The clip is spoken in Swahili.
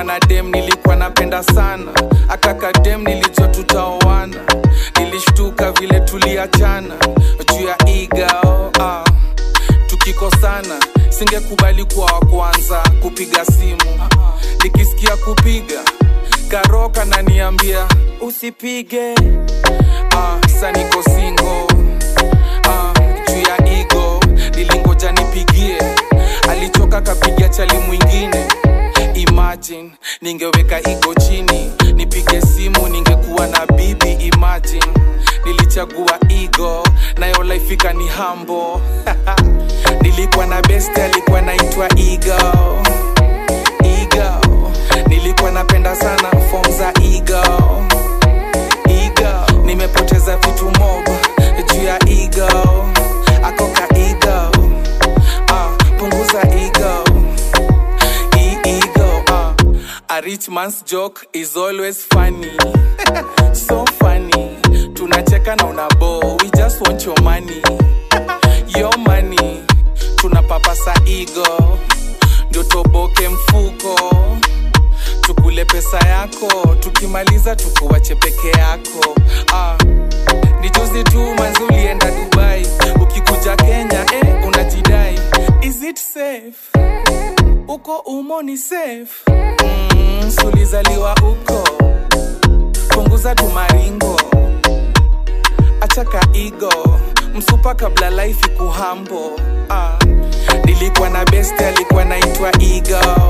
na dem nilikuwa napenda sana akaka dem nilijua tutaoana nilishtuka vile tuliachana juu ya igao ah. tukikosana singekubali kuwa wa kwanza kupiga simu nikisikia kupiga karoka naniambia usipige ah, sa niko singo ah, juu ya igo nilingoja nipigie alichoka kapiga chali mwingine imagine ningeweka igo chini nipige simu ningekuwa na bibi imagine nilichagua igo nayo laifika ni hambo nilikuwa na best alikuwa naitwa igo igo nilikuwa napenda sana fom za igo igo nimepoteza vitu mob juu ya igo akoka igo ah, punguza ego E- ego ah. a rich man's joke is always funny so funny tunacheka na unabo we just want your money your money tunapapasa ego ndio toboke mfuko tukule pesa yako tukimaliza tukuwache peke yako ah. ni juzi tu manzi ulienda dubai ukikuja kenya eh, unajidai is it safe uko umo ni safe mm, sulizaliwa uko punguza tumaringo achaka igo msupa kabla life ikuhambo ah. nilikuwa na best alikuwa naitwa igo